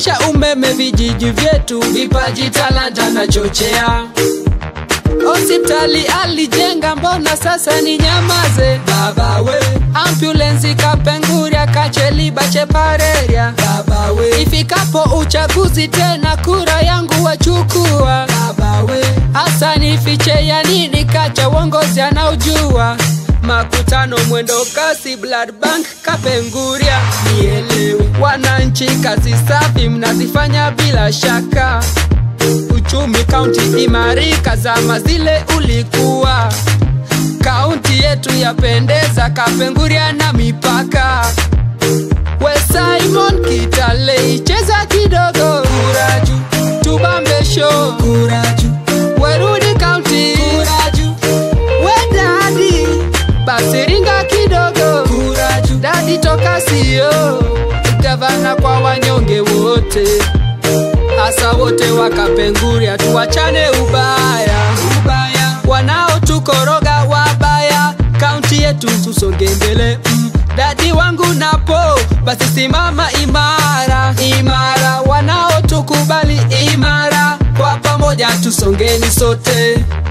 kisha umeme vijiji vyetu, vipaji talanta na chochea. Hospitali alijenga, mbona sasa ni nyamaze? Baba we, ambulensi Kapenguria, Kacheliba, Chepareria. Baba we, ifikapo uchaguzi tena kura yangu wachukua. Baba we, hasa nifiche ya nini? Kacha uongozi anaujua makutano mwendo kasi blood bank Kapenguria, nielewe wananchi, kazi safi mnazifanya bila shaka uchumi kaunti imarika, zama zile ulikuwa kaunti yetu yapendeza, Kapenguria na mipaka. We Simon Kitale icheza kidogo, kuraju tubambe show, kuraju werudi kaunti, kuraju we dadi basiringa kidogo, kuraju dadi toka sio gavana kwa wanyonge wote hasa wote wakapenguria, tuwachane ubaya ubaya, wanaotukoroga wabaya, kaunti yetu tusonge mbele mm. Dadi wangu napo basi simama imara imara, wanaotukubali imara, kwa pamoja tusongeni sote.